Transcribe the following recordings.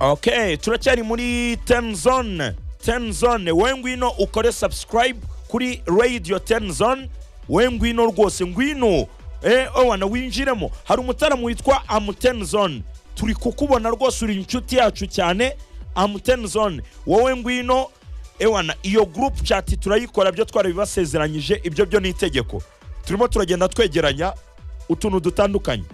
okay turacyari muri temuzone temuzone we ngwino ukore subscribe kuri radio temuzone we ngwino rwose ngwino eh owana winjiremo hari umutaramu witwa amutenuzone turi kukubona rwose uri inshuti yacu cyane amutenuzone wowe ngwino ewana iyo group chat turayikora byo twarabibasezeranyije ibyo byo ni itegeko turimo turagenda twegeranya utuntu dutandukanye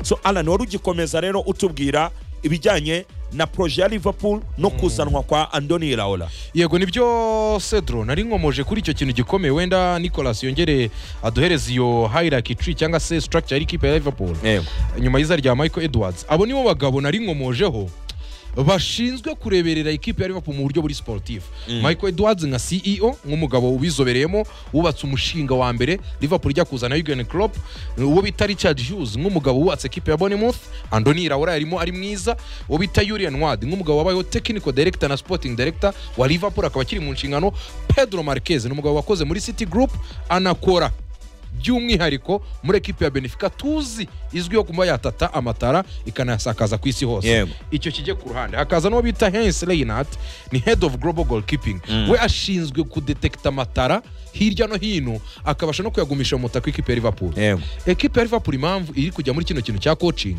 so alan wari ugikomeza rero utubwira ibijyanye na proje ya liverpool no kuzanwa kwa andoni iraola yego nibyo cedro nari nkomoje kuri icyo kintu gikomeye wenda nicolas yongere aduhereze iyo hierarchy tree cyangwa se structure y'ikipe ya liverpool yego nyuma y'iza rya michael edwards abo nibo bagabo nari nkomojeho bashinzwe kureberera ikipe ya liverpool mu buryo buri sportif michael edwards nka ceo nk'umugabo ubizobereyemo wubatse umushinga wa mbere liverpool ijya kuzana yugen crop uwo bita richard hughes nk'umugabo wubatse ekipe ya bonemouth andoni iraora yarimo ari mwiza uwo bita yurian ward nk'umugabo wabayeho technical director na sporting director wa liverpool akaba akiri mu nshingano pedro marquez ni umugabo wakoze muri city group anakora by'umwihariko muri ekipi ya benefica tuzi izwiho kuba yatata amatara ikanayasakaza ku isi hose Yego. icyo kijye ku ruhande hakaza n'uwo bita hensi reyinat ni head of global goalkeeping we ashinzwe kudetekita amatara hirya no hino akabasha no kuyagumisha mu mutaka w'ikipe ya liverpool yego ekipe ya liverpool impamvu iri kujya muri kino kintu cya coaching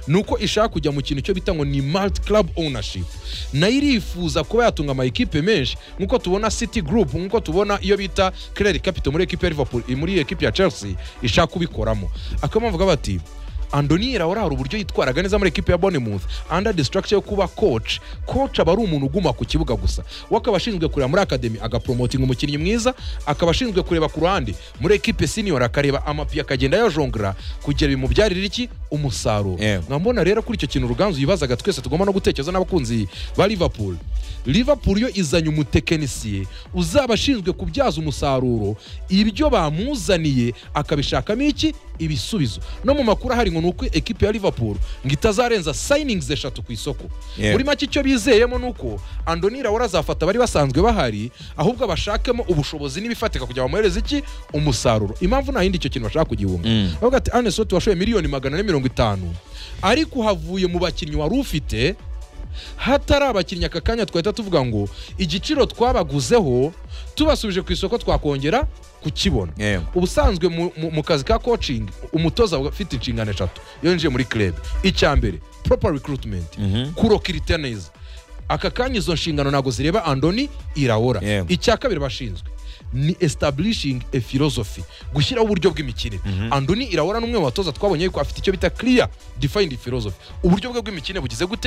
ni uko ishaka kujya mu kintu cyo bita ngo ni multi club ownership nayo irifuza kuba yatunga ama ekipe menshi nk'uko tubona city group nk'uko tubona iyo bita clare capital muri ekipe ya liverpool muri ekipe ya chelsea ishaka kubikoramo akaba mpamvu bavuga bati andoni raora hari uburyo yitwaraga neza muri ekipe ya bonemouth under the structure yo kuba coach coach aba ari umuntu uguma ku kibuga gusa we akaba ashinzwe kureba muri academy agapromotinga umukinnyi mwiza akaba ashinzwe kureba ku ruhande muri ekipe senior akareba amapi akagenda yajongera kugira bimubyarire iki umusaruro Yewe. nkaba mbona rero kuri icyo kintu ruganzu yibazaga twese tugomba no gutekereza n'abakunzi ba liverpool liverpool yo izanye umutekinisiye uzaba ashinzwe kubyaza umusaruro ibyo bamuzaniye akabishakamo iki ibisubizo no mu makuru ahari ngo ni uko ekipi ya liverpool ngo itazarenza sayiningisi eshatu ku isoko Yeah. muri make icyo bizeyemo ni uko andoni rawora azafata abari basanzwe bahari ahubwo abashakemo ubushobozi n'ibifatika kugira ngo bamuhereze iki umusaruro impamvu nta yindi icyo kintu bashaka kugihunga bavuga ati ane soti washoye miliyoni magana ane mirongo itanu ariko havuye mu bakinnyi wari ufite hatari abakinnyi aka kanya twahita tuvuga ngo igiciro twabaguzeho tubasubije ku isoko twakongera kukibona Yego. ubusanzwe mu, mu, mu kazi ka coaching umutoza aba afite inshingano eshatu iyo yinjiye muri club icya mbere proper recruitment kurokirita neza aka kanya izo nshingano ntabwo zireba andoni iraora Yego. icya kabiri bashinzwe ni establishing a philosophy gushyiraho uburyo bw'imikino andoni iraora n'umwe mu batoza twabonye yuko afite icyo bita clear defined philosophy uburyo bwe bw'imikino bugize gute